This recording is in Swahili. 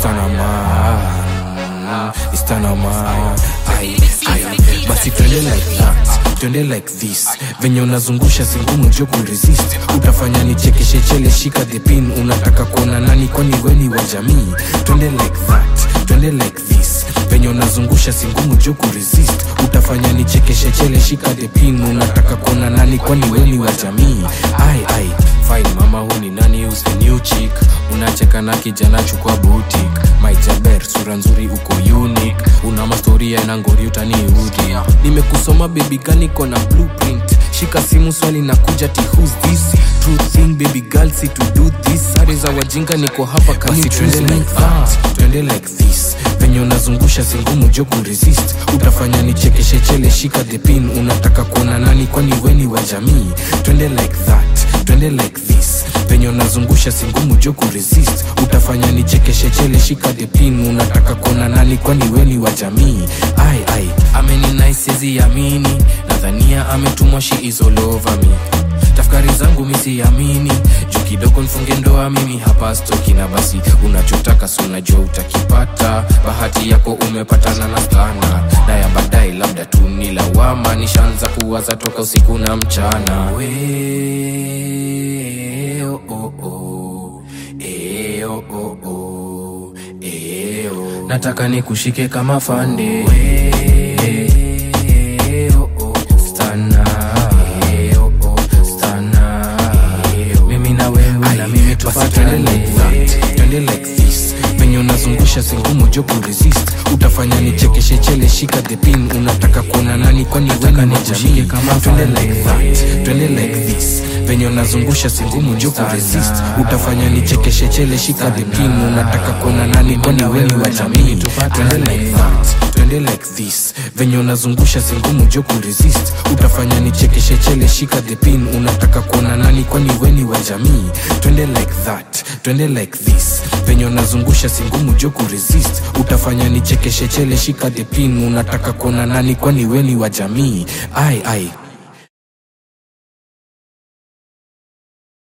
istanaman istanaman ai ai basi twende like that twende like this venye unazungusha singumu jo kuresist utafanya nichekeshe chele shika the pin unataka kuona nani kwani weni wa jamii twende like that twende like this venye unazungusha singumu jo kuresist utafanya nichekeshe chele shika the pin unataka kuona nani kwani weni wa jamii ai ai fine mama huu ni nani who's the new chick unacheka na kijana chukua butik maijaber sura nzuri uko unique una mastoria na ngori utaniudhi nimekusoma baby gani kona blueprint shika simu swali na kuja ti who's this true thing baby girl si to do this sare za wajinga niko hapa kasi twende like that twende like this venye unazungusha singumu jo kuresist utafanya nichekeshe chele shika the pin unataka kuona nani kwani weni wa jamii twende like that twende like this venye unazungusha singumu jo kuresist utafanya nichekeshe chele shika the pin unataka kuona nani kwani weni wa jamii ai ai ameninaisiezi amini nadhania ametumwa shi is all over me tafakari zangu misiamini juu kidogo nfunge ndoa mimi hapa stoki na basi unachotaka si unajua utakipata bahati yako umepatana na stana na ya baadaye labda tu ni lawama nishaanza kuwaza toka usiku na mchana we, oh, oh, oh. E, oh, oh, oh. E, oh. nataka nikushike kama fande we, oh, oh, oh. Stana, e, oh, oh. Stana, e, oh. mimi na wewe na mimi tupatane like that twende like this venye unazungusha singumu jo kuresist utafanya nichekeshe chele shika the pin unataka kuona nani kwani weni nikushike kama twende like that twende like this venye unazungusha singumu jo kuresist utafanya nichekeshe chele shika the pin unataka kuona nani kwani weni wa jamii twende like that twende like this venye unazungusha singumu jo kuresist utafanya nichekeshe chele shika the pin unataka kuona nani kwani weni wa jamii twende like that twende like this venye unazungusha singumu jo kuresist utafanya nichekeshe chele shika the pin unataka kuona nani kwani weni wa jamii ai ai